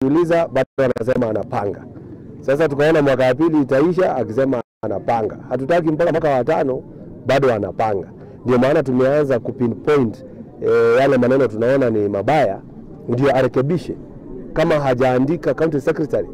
uliza bado anasema anapanga. Sasa tukaona mwaka wa pili itaisha akisema anapanga. Hatutaki mpaka mwaka wa tano bado anapanga. Ndio maana tumeanza kupinpoint e, yale maneno tunaona ni mabaya, ndio arekebishe. Kama hajaandika county secretary,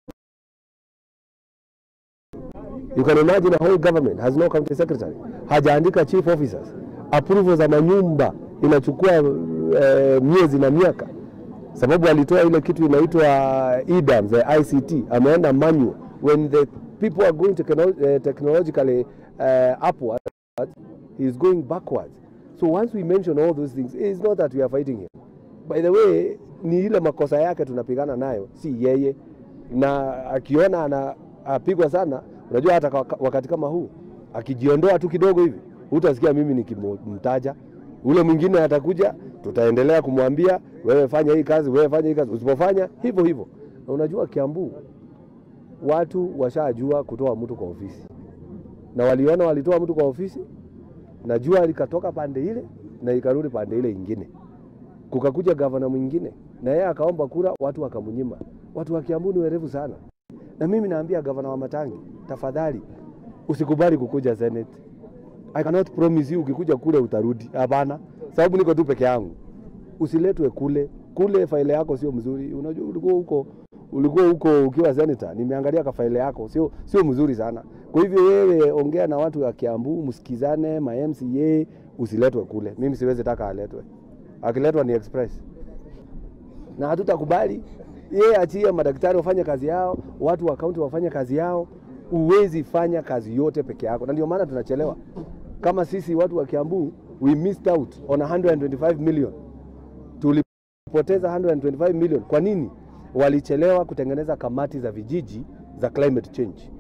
you can imagine a whole government has no county secretary, hajaandika chief officers, approval za manyumba inachukua e, miezi na miaka sababu alitoa ile kitu inaitwa EDAM, the ICT, ameenda manual. When the people are going techno uh, technologically uh, upwards, he is going backwards. So once we mention all those things, it's not that we are fighting him. By the way, ni ile makosa yake tunapigana nayo, si yeye. Na akiona anapigwa sana, unajua hata wakati kama huu akijiondoa tu kidogo hivi, utasikia mimi nikimtaja ule mwingine atakuja, tutaendelea kumwambia wewe fanya hii kazi, wewe fanya hii kazi. Usipofanya hivyo hivyo, na unajua Kiambu watu washajua kutoa mtu kwa ofisi, na waliona walitoa mtu kwa ofisi na jua likatoka pande ile na ikarudi pande ile ingine, kukakuja gavana mwingine na yeye akaomba kura, watu wakamnyima. Watu wa Kiambu ni werevu sana, na mimi naambia gavana wa Matangi, tafadhali usikubali kukuja Senate. I cannot promise you ukikuja kule utarudi. Hapana, sababu niko tu peke yangu. Usiletwe kule kule, faile yako sio mzuri. Unajua ulikuwa huko ulikuwa huko ukiwa senator, nimeangalia ka faile yako sio sio mzuri sana. Kwa hivyo wewe ongea na watu wa Kiambu, msikizane, ma MCA, usiletwe kule. Mimi siwezi taka aletwe, akiletwa ni express na hatutakubali. Yeye achie madaktari wafanye kazi yao, watu wa kaunti wafanye kazi yao. Uwezi fanya kazi yote peke yako, na ndio maana tunachelewa kama sisi watu wa Kiambu we missed out on 125 million, tulipoteza 125 million. Kwa nini? Walichelewa kutengeneza kamati za vijiji za climate change.